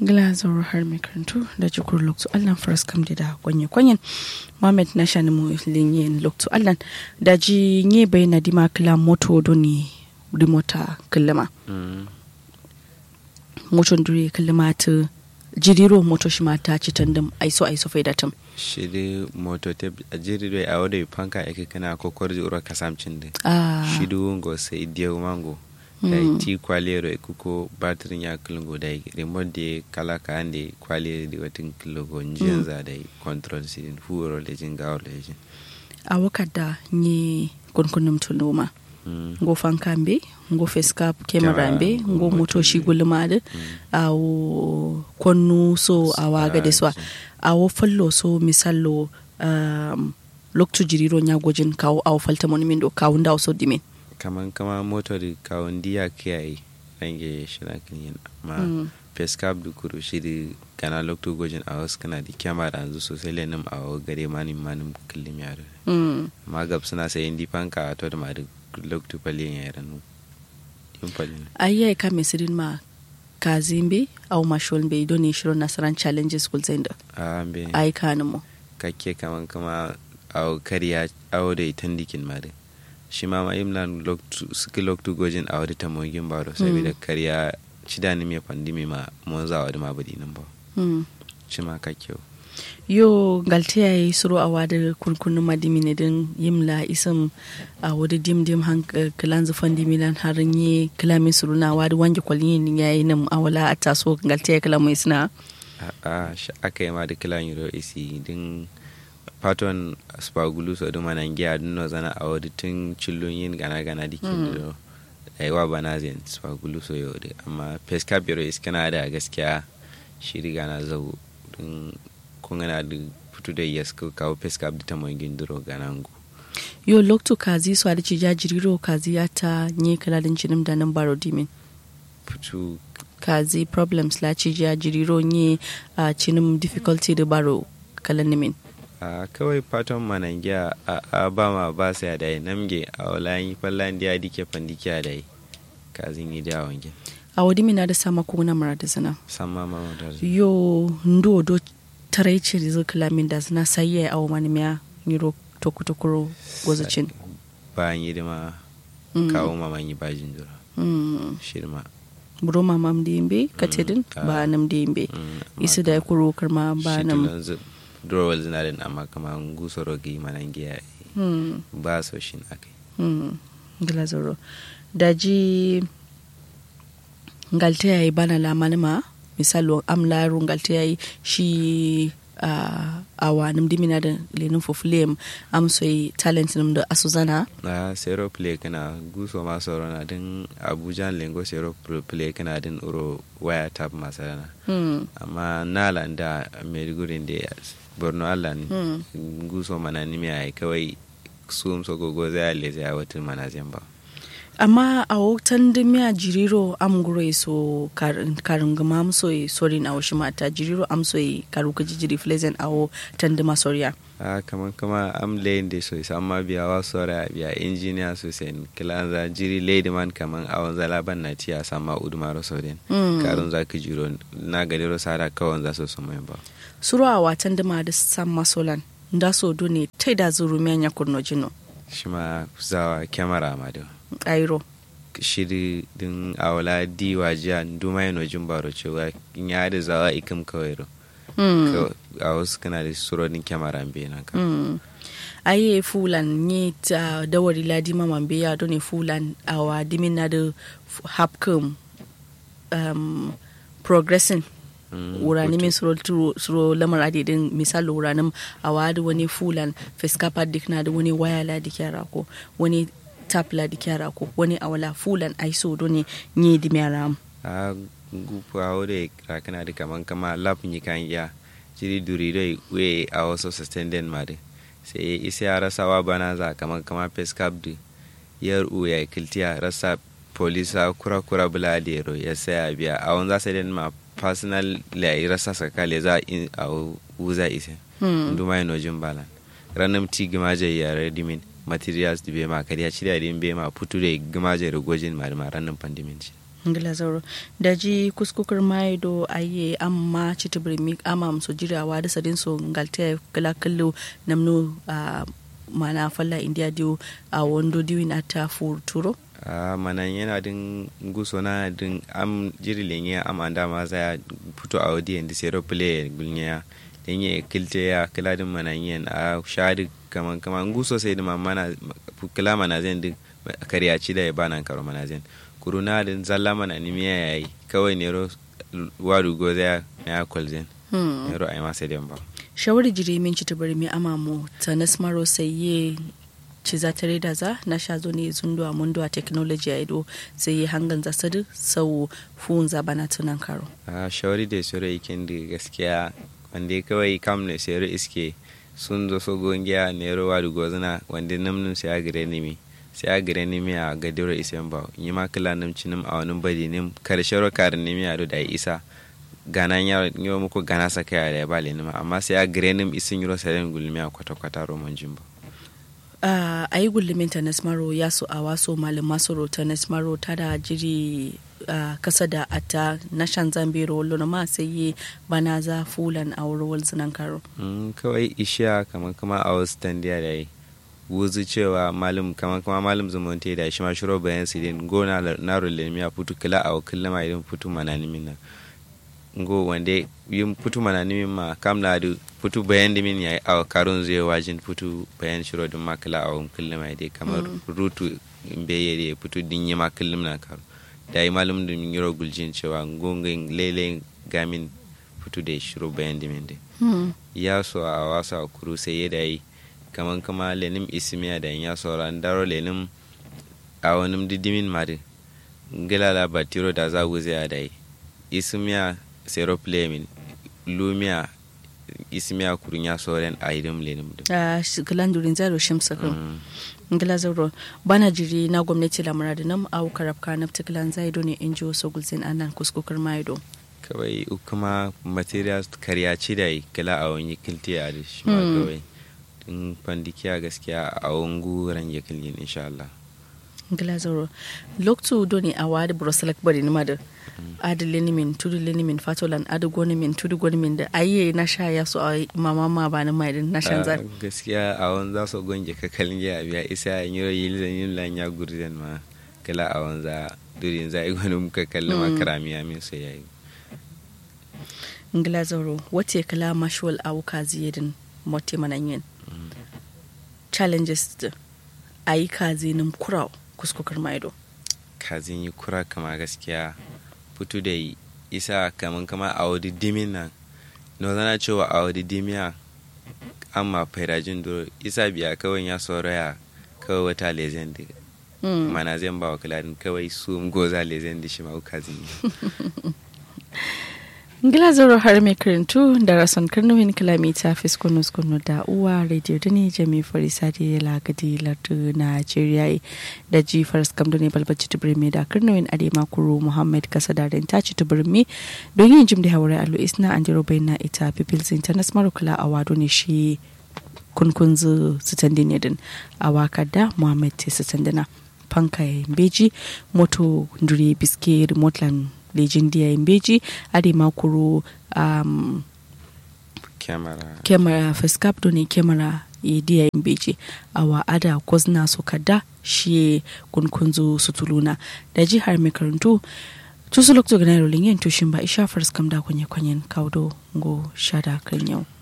glazor har mai karantu da jikur loktu allan faras kam da kwanye kwanyen mohamed na shani mu linyen loktu allan da ji nye bai na dima kila moto doni rimota kilima moto duri kilima ta jiriro moto shi ma ta ci tandem aiso aiso faidatum shidi moto te a jiriro a wadda panka ake kana kokor ura kasamcin din ah shidu ngo sai diyo mango da ti kwalero e kuko batirin ya kilungo da remote de kala ka ande kwalero di watin kilogo njiyan za da control sidin fuuro da jin gawo da jin a wakada nye kunkunum tuluma ngo fankambe ngo facecap camera mbe ngo moto shi gulmade awo konnu so awaga de so awo fallo so misallo um, loktu jiriro nyagojin kawo awo falta moni min do kawo ndaw so dimin kaman kama moto di kawon diya kiyaye range shina kinyin ma pescap du kuru shiri kana loktu gojin a wasu kana di kyamara yanzu sosai lenin a gare manin manin killim yaro mm. ma gab suna sai indi panka a to da ma da loktu palin ya ranu yin palin ayya ka mesirin ma kazimbe au mashol be doni shiro nasaran challenges kul zenda a be ai kanimo kakke kaman kama a kariya awo da itan dikin ma dai shi ma ma imlan loktu suki loktu gojin a wadda tamogin baro saboda kariya shida ni mai pandemi ma mun za wadda ma budi nan ba mm. shi ma kakke yo galte ya yi suro a wada kunkunin madimi ne din yimla isam a wada dim dim han kilan zufan dimilan harin yi kilamin suru na wada wange kwalin ya yi nan a wala a taso galte ya kilamin suna a shi aka yi ma da kilan euro isi din paton spagulu so duma nan giya dun no zana a wadi tun cillon yin gana gana dikin da aiwa bana zai spagulu so yau da amma pesca biro iskana da gaskiya shi riga na zau din kun gana da fito da yes ko kawo pesca da ta mai gindiro ganangu yo lokto kazi su da cija jiriro kazi ya ta nye kalalin jinim da nan baro dimin fito kazi problems la cija jiriro nye a cinim difficulty da baro kalan nimin a kawai fatan manangiya a ba ma ba sa da yi namge a walayin fallan da ya dike fandike da yi kazin yi da wange a wadi mina da sama kuna mara da zana sama ma da yo ndo do tarai ce da zai kalamin da zana sai ya awo mani miya yiro tokutokuro gozacin bayan yi da ma kawo ma man yi bajin jura shirma buro ma mam da yimbe katedin ba nam da yimbe isi da ya kuro karma ba nam durowal zinarin amma kama guso rogi manangiya ba so shin akai gilazoro daji ngalte yayi bana la manima misalo am laru ngalte yayi shi uh, awa nim dimina da lenin fofulem am soyi talent nim da asuzana na zero play kana guso ma soro na din abuja lengo zero play kana din uro waya tap masarana hmm. amma nala da maiduguri da borno allah hmm. guso mana nimi ai kawai sum so gogo zai ale zai watin mana ba amma a wutan da miya jiriro am guro so karin gama am so sori na washi mata jiriro am so karu ka jijiri flezen a tan da masoriya a kaman kama am layin da so amma biya wa sora biya injiniya so sen kilan za jiri lady man kaman awon zala ban na tiya sama udumaro so den karun za ka jiro na gadiro sara kawon za so so mai ba suru a watan da ma da san masolan da so do ne tai da zuru miyan ya kurno jino shi ma zawa kyamara ma da kairo shiri din awala di wajiya duma yana jin baro cewa in ya da zawa ikim kawai ro a wasu kana da surorin kyamara be nan ka aye fulan ni ta dawari ladi mama be ya do ne fulan awa dimin na da hapkum um, progressing wurani min suro lamar adidin misali wuranin a wadi wani fulan fiskapa dik na da wani waya la dikyara ko wani tap la dikyara ko wani awala fulan aiso do ne ni di miaram a gupu a wode rakana da kaman kama lap ni kan ya jiri duri dai we a wasu suspended ma de sai isa ya rasa wa bana za kaman kama fiskap di yar u ya kiltiya rasa polisa kura kura bula da yaro ya saya biya a wani za su ma personal la rasa sakale za a wuza ise nduma ino jin balan ranam ti gimaje yare dimin materials di be ma kariya chiri din be ma putu de gimaje ro gojin ma ma ranam pandimin ci ngila zauro da ji kuskukur mai do aye amma chitibri mi ama so jirawa da sadin so ngalte kala kallo namno a mana falla india dio a wondo diwin ata fur turo a mana yana din guso na din am jiri lenye am anda ma za fito a wadi and zero play gulnya lenye kilte ya kila din mana yin a shadi kaman kaman guso sai da mana kila mana zan din kariyaci da ya bana karo mana zan kuruna din zalla mana ni miya yayi kawai nero wadu go ya ya kolzen nero ai ma sai da ba shawari jiri min ci tabari mi amamu ta nasmaro sayye ci za ta reda za na sha zo ne zundu a mundu a technology a ido sai yi hangan za sadu sau fuhun za bana tunan karo a shawari da soro ikin da gaskiya wanda kawai kam ne sero iske sun zo so gongiya nero wadu gozuna wanda namnun sai a gire nimi sai a gire nimi a gadiro isen ba yi ma kila nim cinim a wani badi nim karshe ro karin nimi a da isa gana ya yi muku gana sa kai da ya bale nima amma sai a gire nim isin yuro saren gulmi a kwata kwata roman jimbo a yi gullumin ta nasmaro ya so a waso malin masoro ta nasmaro ta da jiri kasa da ata na shan zambero lona ma sai yi bana za fulan a wurin zinan karo kawai ishiya kamar kama a wasu tandiya da yi wuzu cewa malum kamar kama malum zumunte da shi ma shiro bayan sidin gona na rulemi a putu kila a wakil lama idan putu mananimin nan ngo wande yin putu mananimin ma kam na du putu bayan dimin ya a karun zai wajin putu bayan shiro din ma kila a wakil lama dai kamar rutu beye da putu din yi ma kullum na karo da yi malum da yiro guljin cewa ngongin lele gamin putu da shiro bayan dimin dai ya so a wasa kuru sai ya da yi kaman kama lenim isimiya da ya sauran daro lenim a wani didimin mari ngilala batiro da za guze a dai isimiya sero plemin lumiya isimiya kurun ya sauran a idim lenim a shigilan durin zaro shimsa kan ngila zaro bana jiri na gwamnati lamura da nam au karabka na tikilan zaido ne in ji wasu gulzin anan kuskukar maido kawai kuma materials karyaci da kila a wani kilti a da shi ma kawai in fandikiya gaskiya a wangu range kilgin insha Allah. Ngila zoro. Loktu doni a wadi broselak bari ni mada. Adi lenimin, tudu lenimin, fatolan, adi gonimin, tudu gonimin da ayi na sha ya so a mama ma ba na mai na shan zar. Gaskiya a wani za su gonje ka kalin ya biya isa yin yiro yi zan yin lan ya gurzen ma kala a wani za durin za yi wani muka kalli ma karamiya min sai yayi. Ngila zoro, wace kala mashuwal awuka ziyedin mote mananyin. challenges da a yi kazinin kura kuskukar maido kazin yi kura kama gaskiya fito da isa kaman kama a wadi dimin nan no zana cewa a wadi dimiya amma fairajin duro isa biya kawai ya sauraya kawai wata lezen da mana zan ba wa kiladin kawai su goza lezen da shi ma kazin ngila zoro har mai karantu da rason karnumin kilomita fiskunus kunu da uwa radio da ne jami farisa da ya lagadi lardu nigeria da ji faras kamdo ne balbaci tubirme da karnumin adema kuro muhammad kasa da rinta ci tubirme don yin jim da haure alu isna an jiro bai na ita people's international kula a wado ne shi kunkunzu sutandi ne din a waka da muhammad te sutandina panka beji moto nduri biske remote lejin diya beji ade makuru um, camera camera face cap do ne camera e diya beji awa ada kozna so kada shi kunkunzu sutuluna da jihar mai karantu tusu lokto ganaro lingen tushin ba isha fars kam da kwanye kwanyen kaudo go shada kan yau